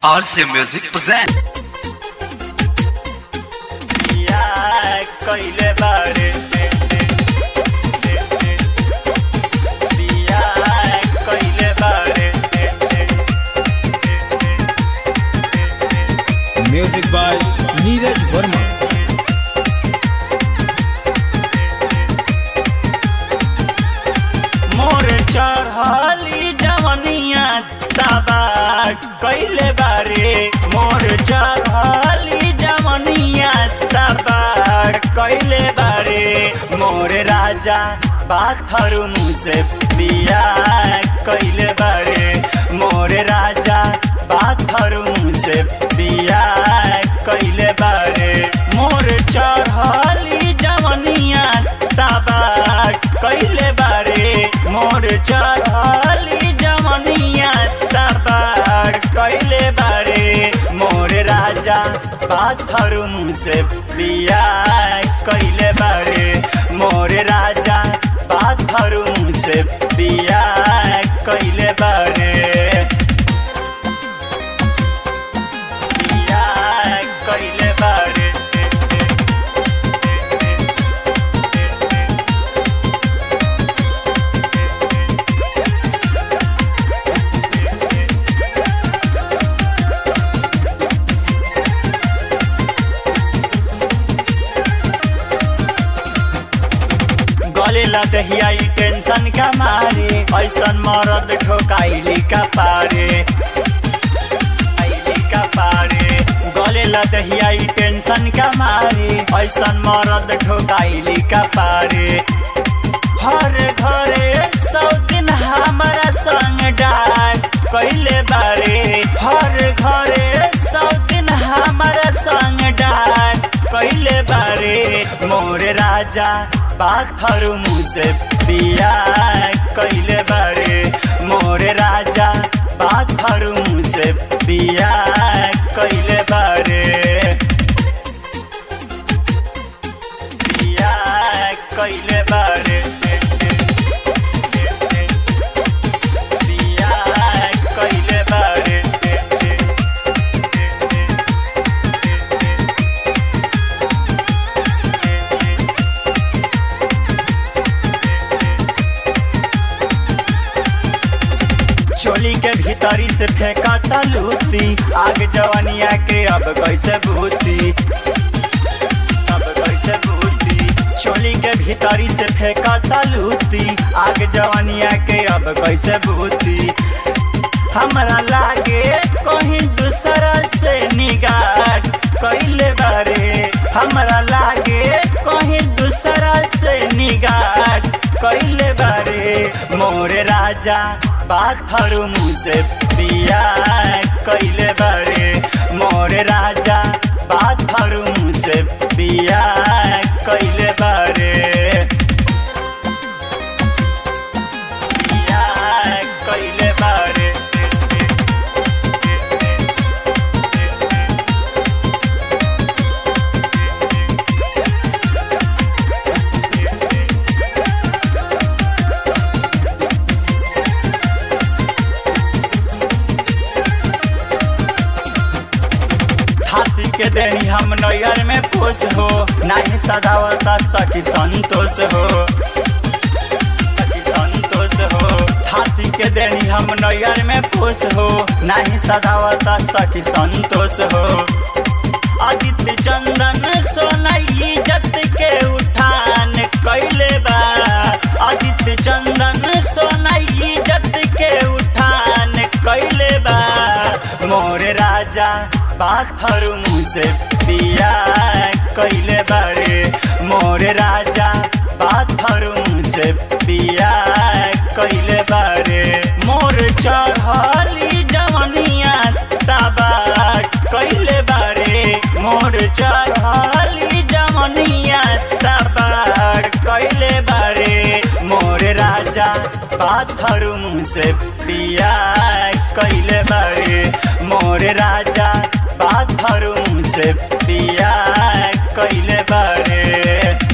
RC Music present. बिया कइले बारे बिया कइले बारे Music by Neeraj Verma. मोर चढ़ली जवनिया तबा कइले बारे मोर चढ़ली जवनिया तबा कइले बारे मोर राजा बाथरूम से बिया कइले बारे मोर राजा बाथरूम से बिया कइले बारे मोर चढ़ली जवनिया तबा कइले बारे मोर चढ़ली जवनिया तबार कइले बारे मोर राजा बाथरूम से बिया कइले बारे मोर राजा बाथरूम से बिया कइले बारे बिया कइले बारे गले लदहिया ई टेंशन का मारे ऐसन मरद ठोकाइली का पारे आइली का पारे गले लदहिया ई टेंशन का मारे ऐसन मरद ठोकाइली का पारे हर घरे सौ दिन हमारा संग डाक कैले बारे हर घरे सौ दिन हमारा संग डाक कैले बारे मोर राजा बाथरूम से बिया कैले बारे मोर राजा बाथरूम से बिया कैले बारे बिया कैले बारे बिया कैले बारे चोली के भीतरी से फेंका तलूती आग जवानिया के अब कैसे भूती अब कैसे भूती चोली के भीतरी से फेंका तलूती आग जवानिया के अब कैसे भूती हमरा लागे कहीं दूसरा से निगाह कैले बारे हमरा लागे कहीं दूसरा से निगाह कैले बारे मोर राजा बाथरूम से बिया कैले बारे मोर राजा बाथरूम से बिया कैले बारे बिया कैले बारे हाथी के देनी हम नैयर में खुश हो नहीं सदावता सखी संतोष हो सखी संतोष हो हाथी के देनी हम नैयर में खुश हो नहीं सदावता सखी संतोष हो आदित्य चंदन सोनाई जत के उठान कैले बा आदित्य चंदन सोनाई जत के उठान कैले बा मोर राजा बाथरूम से बिया कैले बारे मोर राजा बाथरूम से बिया कैले बारे मोर चढ़ली जवनिया तबा कैले बारे मोर चढ़ली जवनिया तबा कैले बारे मोर राजा बाथरूम से बिया कैले बारे मोर राजा बाथरूम से बिया कैले बारे